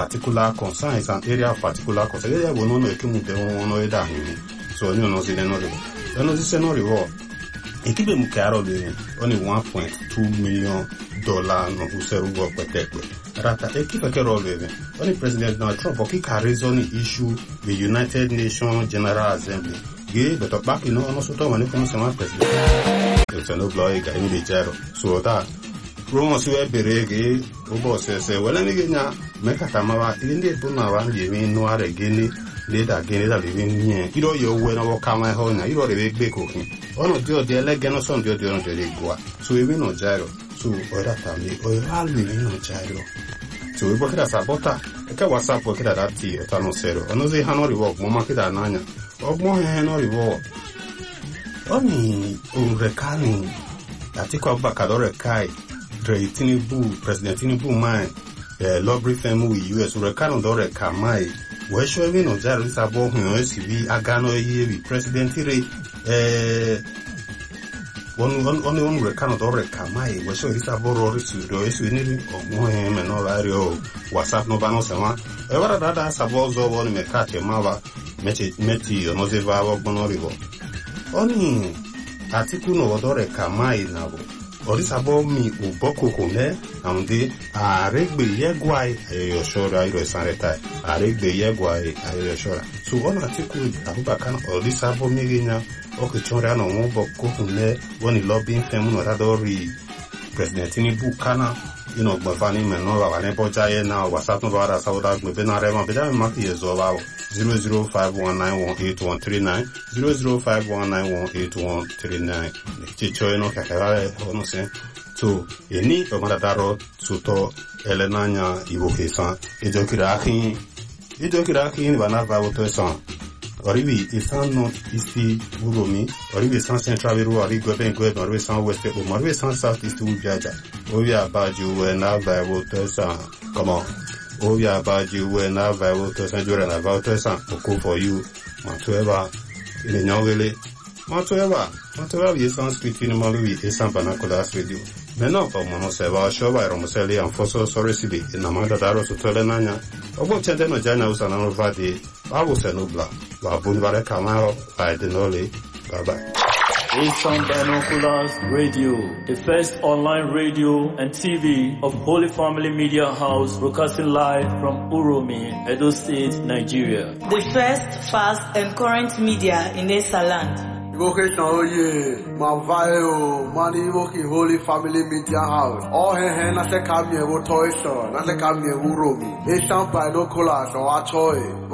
particular concern is an area of particular concern yeye bụ n'ọnụ ekemute ọnụ ede ahụ so onye ọnọzi n'ọrịwọ ọnọzi se n'ọrịwọ ekibe mu karo le oni 1.2 million dollar no usero go petekwe rata ekipe kero le oni president Donald Trump oki karizo ni issue the United Nations General Assembly ge beto baki no ono soto mani kono sema president e no blow ga ni de jero so that promo si we bere ge obo se se wala ni ge nya mekata mawa inde bu na wa ye mi no are ge ni leda ge leda le mi nye iro yo we no ka ma ho na iro le gbe ko kin ono di odi elege no son di odi ono di gwa so ebi no jairo so oda ta mi o ya lu mi no jairo so we bokira sabota eke whatsapp bokira da ti ota no sero ono zi ha no riwo mo ma kida nanya ogmo he no riwo oni urekani Atiku Abubakar lọ rekai Dre Tinubu President Tinubu mai eh, lọbri fẹmu wi US urekani lọ reka mai wee ṣọ ebe na ọjà risa bọ ohun ẹ sì bí agánà iye wi President re eh, ọnụ ọnụ rekani lọ reka mai wee ṣọ risa bọ rọ risi rọ esi niri ọgbọn ẹ mẹ náà bá rí ọ WhatsApp n'ọba náà sẹwọn ẹ wàrà dáadáa sábọ ọzọ wọn ni mẹka àti ẹmá wa mẹti ọmọdé bá ọgbọn náà rí bọ ọnì Atiku no odore kamai nabo orisabo mi uboko ne amde aregbe yegwai ayoshora iro sanreta aregbe yegwai ayoshora so ona Atiku Abubakar orisabo miginya okichora no muboko ne woni lobbying fem no radori president Tinubu kana ino gbafani me no wa ne boja ye na whatsapp no bara sauda gbe be na rema be da ma ki yezo bawo 005191839 005191839 chicho eno kakara ono se to eni omara daro tuto elenanya ibo kesan ejokira akin ejokira akin bana va woto san oribi isan no isi uromi oribi isan central biru ori gobe gobe oribi isan west o oribi isan south east ujaja obi abaju we na va woto san come on obi abaju we na va woto san jore na va woto san oko for you matueba ile nyongele matueba matueba bi isan street ni malu bi isan banakola radio mena pa mono se va shoba ero museli an foso sore sibi ina manda daro su tole nanya obo chende no jana usa na no vadi babu se no bla ba bun bare kamaro ba de nole bye bye Asian Binoculars Radio, the first online radio and TV of Holy Family Media House, broadcasting live from Uromi, Edo State, Nigeria. The first, fast, and current media in Esaland. Invocation oye, Mavayo, Mani Invoking Holy Family Media House. All he he na se kamye wo toy show, na se kamye wo romi. Asian Binoculars or Achoy.